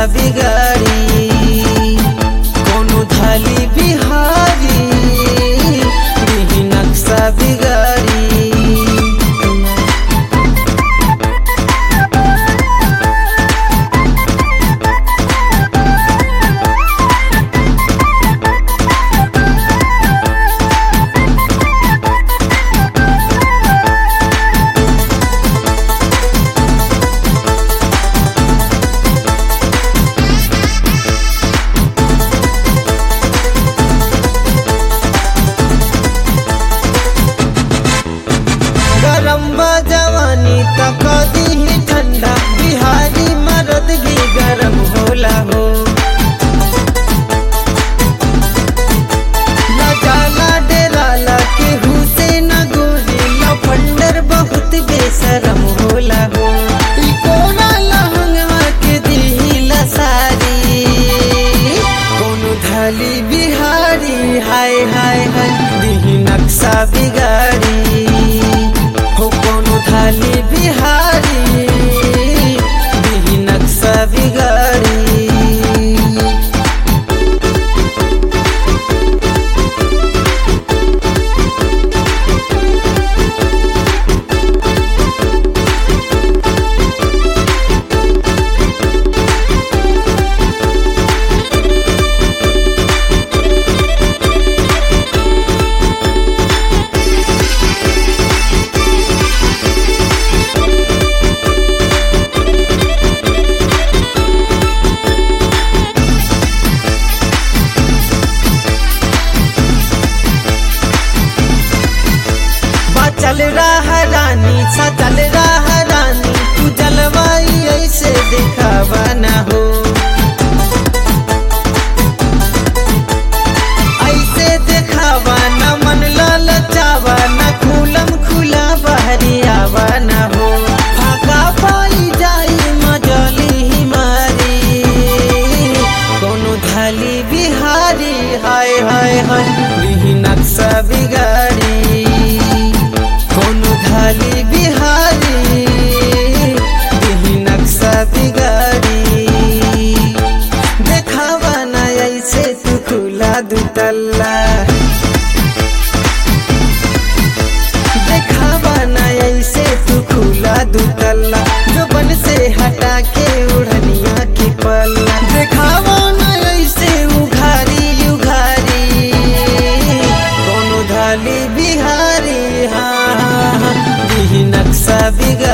बिगाड़ी कोनो थाली बिहारी दिही नक्शा बिगाड़ी गरम बा जवानी तक दी ठंडा बिहारी मर्द भी गरम होला हो न जाला डेराला केहू से न गोरी लफंडर बहुत बेशरम होला हो ई कोना लहंगवा के दिहिला सारी कोनो धाली बिहारी हाय हाय हाय दिही नक्शा बिगाड़ी हो कोनो थाली बिहारी दिही नक्शा बिगाड़ी बचल रहा रानी सचल रहा रानी तू जलवाई ऐसे दिखावा न हो ऐसे दिखावा न मन ललचावा न खुलम खुला बहरी आवा न हो फाका पाई जाई मजली ही मारी कोनो थाली बिहारी हाय हाय हाय लिही नक्शा बिगाड़ी कोनो थाली बिहारी लिही नक्शा बिगाड़ी देखावा ना ऐसे तू खुला दुतल्ला देखावा ना ऐसे तू खुला दुतल्ला जोबन से हटा के उड़निया की पल्ला देखावा ना ऐसे उघारी उघारी कोनो धाली बिहारी हाँ हाँ हाँ दिही नक्शा बिगाड़ी